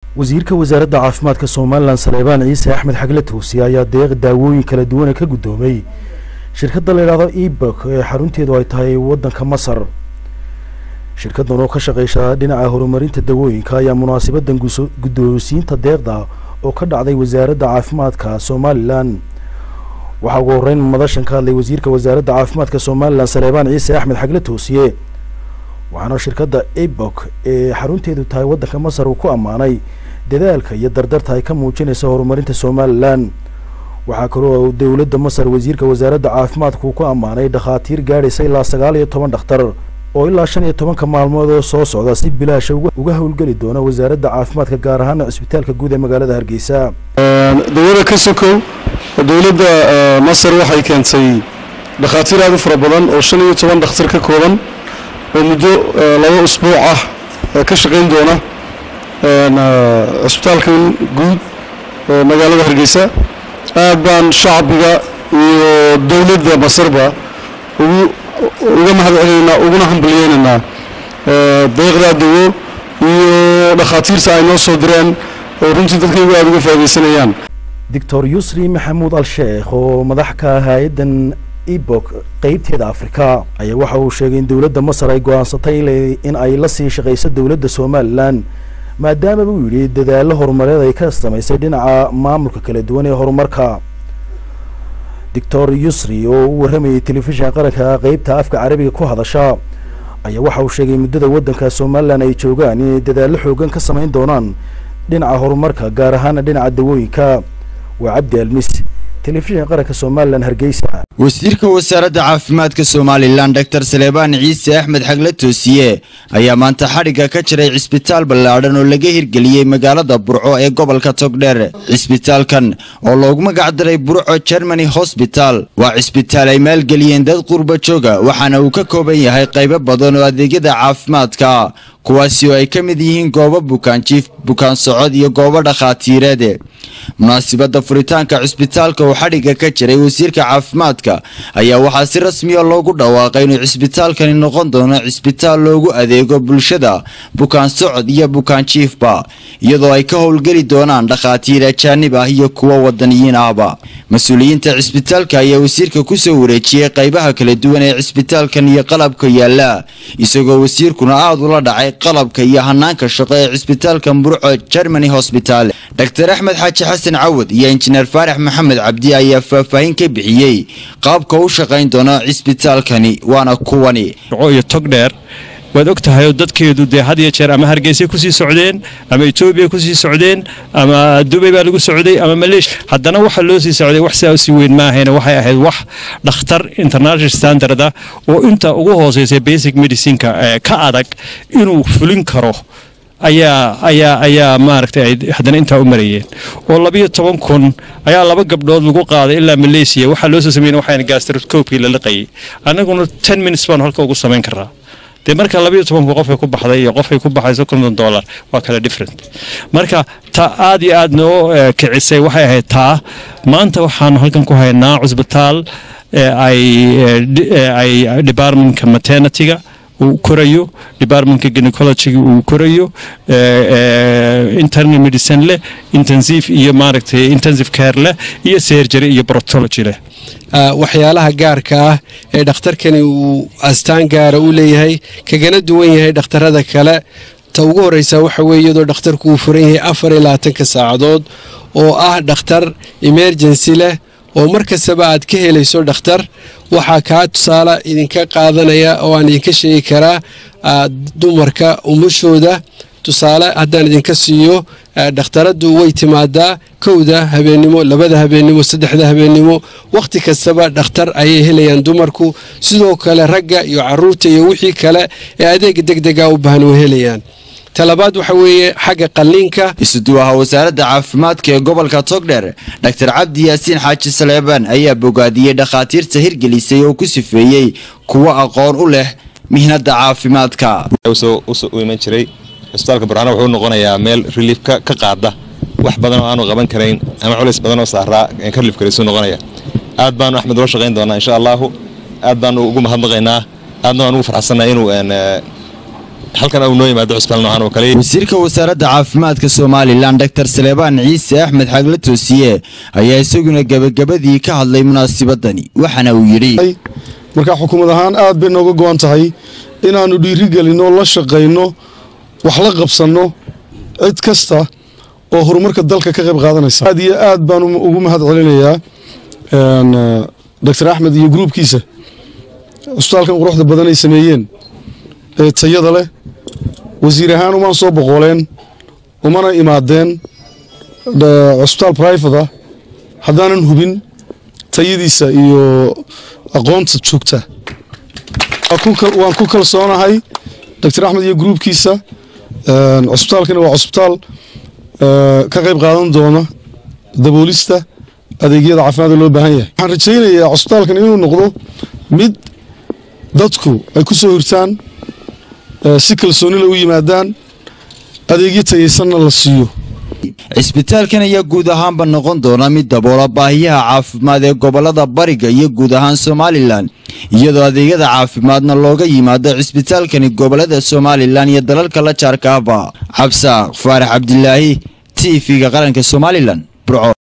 wasiirka wasaaradda caafimaadka somalilan saleebaan ciise axmed xagle tuusi ayaa deeq daawooyin kala duwana ka guddoomay shirkadda la yidhaahdo ebok ee xarunteedu ay tahay waddanka masar shirkaddan oo ka shaqeysa dhinaca horumarinta dawooyinka ayaa munaasabadan guddoonsiinta deeqda oo ka dhacday wasaaradda caafimaadka somalilan waxaa ugu horreyn madashan ka hadlay wasiirka wasaaradda caafimaadka somalilan saleebaan ciise axmed xagle toosiye waxaana shirkadda ebok ee xarunteedu tahay waddanka masar uu ku ammaanay dadaalka iyo dardarta ay ka muujinaysa horumarinta somalilan waxaa kaloo dowladda masar wasiirka wasaaradda caafimaadka uu ku ammaanay dhakhaatiir gaadhaysa ilaa sagaal iyo toban dhakhtar oo ilaa shan iyo tobanka maalmood oo soo socda si bilaasha uga howlgeli doona wasaaradda caafimaadka gaar ahaana cisbitaalka guud ee magaalada hargeysa dawlada ka sokow dowladda masar waxay keentay dhakhaatiir aad u fara badan oo shan iyo toban dhakhtar ka kooban oo muddo laba usbuuc ah ka shaqayn doona cisbitaalkan guud magaalada hargeysa aad baan shacbiga iyo dowladda masarba ugu uga mahad celinaynaa uguna hambaliyeynaynaa deeqdaa dawo iyo dhakhaatiirta ay noo soo direen oo runtii dadkaygu aada uga faaidaysanayaan doctor yusri maxamuud al sheekh oo madax ka ah hay-addan ebok qeybteeda afrika ayaa waxa uu sheegay in dowladda masar ay go-aansatay in ay la sii shaqayso dowladda somalilan maadaama buu yidhi dadaallo horumareed ay ka samaysay dhinaca maamulka kala duwan ee horumarka doctor yusri oo u warramayay telefishinka qaranka qeybta afka carabiga ku hadasha ayaa waxa uu sheegay muddada waddanka somalilan ay joogaan inay dadaallo xoogan ka samayn doonaan dhinaca horumarka gaar ahaana dhinaca dawooyinka waa cabdi almis telefishinka qaranka somalilan hargeysa wasiirka wasaaradda caafimaadka somalilan doctor saleebaan ciise axmed xagle toosiye ayaa maanta xadhigga ka jiray cisbitaal ballaadhan oo laga hirgeliyey magaalada burco ee gobolka togdheer cisbitaalkan oo loogu magac daray burco germany hosbital waa cisbitaal ay maalgeliyeen dad qurba jooga waxaana uu ka kooban yahay qaybo badan oo adeegyada caafimaadka kuwaasi oo ay ka mid yihiin goobo bukaanjiif bukaan socod iyo goobo dhakhaatiireed munaasibadda furitaanka cisbitaalka oo xadhigga ka jiray wasiirka caafimaadka ayaa waxaa si rasmiya loogu dhawaaqay inuu cisbitaalkani noqon doono cisbitaal loogu adeego bulshada bukaan socod iyo bukaanjiifba iyadoo ay ka howlgeli doonaan dhakhaatiir ajaanib ah iyo kuwo wadaniyiin ahba mas-uuliyiinta cisbitaalka ayaa wasiirka kusoo wareejiyey qaybaha kala duwan ee cisbitaalkan iyo qalabka yaala isagoo wasiirkuna aada ula dhacay qalabka iyo hanaanka shaqo ee cisbitaalka burco germany hosbital dr axmed xaaji xasan cawad iyo injineer faarax maxamed cabdi ayaa faahfaahin ka bixiyey qaabka u shaqayn doona cisbitaalkani waana kuwani iyo togdheer waad og tahay oo dadkeedu dee had iyo jeer ama hargeysay kusii socdeen ama etoobiya kusii socdeen ama dubay baa lagu socday ama maleeshiya haddana waxa loo sii socday wax sidaa usii weyn ma ahayna waxay ahayd wax dhakhtar international standard ah oo inta ugu hooseysa basic medicineka ka adag inuu fulin karo ayaa ayaa ayaa maaragtay ay haddana intaa u marayeen oo labiyo toban kun ayaa laba gabdhood lagu qaaday ilaa malaysia waxaa loo soo sameyn waxaan gastroscopii la liqayay annaguna ten minutes baanu halka ugu samayn karaa dee marka labayo tobanku qofay ku baxday iyo qofay ku baxayso konton dollar waa kala different marka ta aad iyo aad noo kicisay waxay ahayd taa maanta waxaanu halkan ku haynaa cusbitaal ay ay departmentka maternityga uu korayo departmentka gynecologyga uu korayo internal medicine leh intensive iyo maaragtay intensive care leh iyo surgery iyo proctology leh waxyaalaha gaarka ah ee dhakhtarkani uu astaan gaara u leeyahay kagana duwan yahay dhakhtarada kale ta ugu horreysa waxa weeye iyadoo dhakhtarku uu furan yahay afar iyo labaatanka saacadood oo ah dhakhtar emergency leh oo mar kastaba aad ka helayso dhakhtar waxaa kaa tusaale idinka qaadanaya oo aan idinka sheegi karaa dumarka umashooda tusaale haddaan idinka siiyo dhakhtaraddu way timaadaa kowda habeennimo labada habeennimo saddexda habeennimo wakhti kastaba dhakhtar ayay helayaan dumarku sidoo kale ragga iyo caruurta iyo wixii kale ee adeega degdega u baahan way helayaan talabaad waxa weeye xagga qalliinka isuduwaha wasaaradda caafimaadka ee gobolka togdheer dr cabdi yaasiin xaaji saleebaan ayaa bogaadiyey dhakhaatiirta hirgelisay oo ku sifeeyey kuwo aqoon u leh mihnada caafimaadka u iman jiray cisbitaalka burcano wuxuu noqonayaa meel reliif ka qaada wax badan oo aanu qaban karayn ama culays badan oo saaraa ka reliif karaysu noqonaya aad baanu axmed ula shaqayn doonaa insha allahu aad baanu ugu mahadnaqaynaa aadna waan ugu farxsannaha inuu halkan uu noo yimaado cusbitaal noocan oo kale wasiirka wasaaradda caafimaadka somalilan doctor saleebaan ciise axmed xagle toosiye ayaa isaguna gebagabadii ka hadlay munaasibadani waxaana uu yidhi marka xukuumad ahaan aad bay nooga go-an tahay inaannu dhiirigelinno la shaqayno wax la qabsanno cid kasta oo horumarka dalka ka qayb qaadanaysa aad iyo aad baan ugu mahad celinayaa doctor axmed iyo gruubkiisa cusbitaalkan quruxda badan ay sameeyeen ee tayada leh wasiir ahaan umaan soo boqoleen umana imaadeen cusbitaal brifate ah haddaanan hubin tayadiisa iyo aqoonta joogta waan ku kalsoonahay doctor axmed iyo gruubkiisa cusbitaalkani waa cusbitaal ka qayb qaadan doona daboolista adeegyada caafimaadka loo baahan yahay waxaan rajaynayaa cusbitaalkan inuu noqdo mid dadku ay ku soo hirtaan si kalsoonila u yimaadaan adeegyo tayaysanna la siiyo cisbitaalkan ayaa guud ahaanba noqon doona mid daboola baahiyaha caafimaad ee gobolada bariga iyo guud ahaan somalilan iyadoo adeegyada caafimaadna looga yimaado cisbitaalkani gobolada somalilan iyo dalalka la jaarkaaba cabsaaq faarax cabdilaahi t v-ga qaranka somalilan burco